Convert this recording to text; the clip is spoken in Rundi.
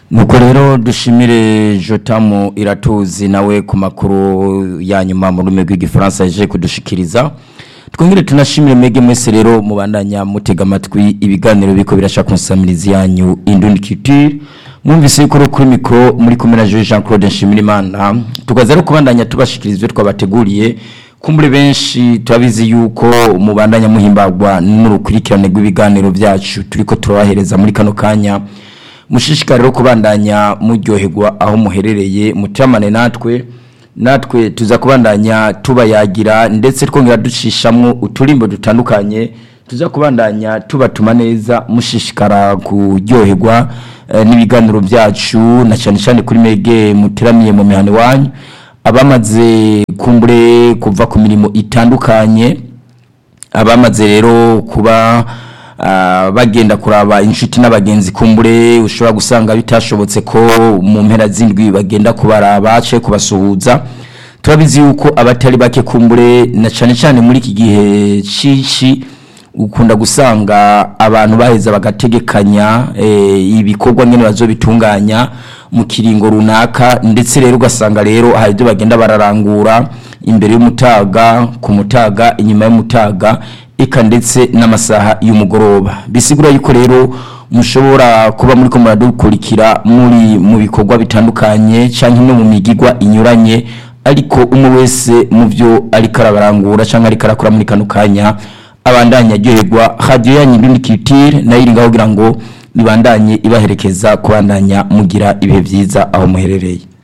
nuko rero dushimire jotamu iratuzi nawe ku makuru ya nyuma mu rurimi rw'igifaransa yaje kudushikiriza twongere tunashimire mwege mwese rero mubandanya mutega amatwi ibiganiro biko birasha kunsamiriza yanyu indundi culture mwumvise yuko uri kuri mikoro muri kumwe na Jean Claude Nshimirimana tukaza rero kubandanya tubashikiriza ibyo twabateguriye kumbure benshi turabizi yuko mubandanya muhimbagwa n'urukurikirane rw'ibiganiro byacu turiko turabahereza muri kano kanya mushishikare rero kubandanya muryoherwa aho muherereye mutamane natwe natwe tuza kubandanya tubayagira ndetse twongera ducishamwo uturimbo dutandukanye tuza kubandanya tubatuma neza mushishikara kuryoherwa eh, n'ibiganiro byacu na cyane cyane kuri mege muteramiye mu mihano wanyu abamaze kumbure kuva ku mirimo itandukanye abamaze rero kuba ah, bagenda kuraba inshuti n'abagenzi kumbure ushobora gusanga bitashobotse ko mu mpera z'indwi bagenda kubaraba cye kubasuhuza turabizi yuko abatari bake kumbure na cyane cyane muri iki gihe cici ukunda gusanga abantu baheza bagategekanya eh, ibikorwa nyene bazobitunganya mu kiringo runaka ndetse rero ugasanga rero hari ibyo bagenda bararangura imbere y'umutaga ku mutaga inyuma y'umutaga eka ndetse n'amasaha y'umugoroba bisigura yuko rero mushobora kuba muri ko muradukurikira muri mu bikorwa bitandukanye cyangwa no mu migigwa inyuranye ariko umwe wese mu byo ariko arabarangura cyangwa ariko arakora muri kano kanya abandanya aryoherwa radiyo yanyu indundi kitire nayo iri ngaho kugira ngo ibandanye ibaherekeza kubandanya mugira ibihe byiza aho muherereye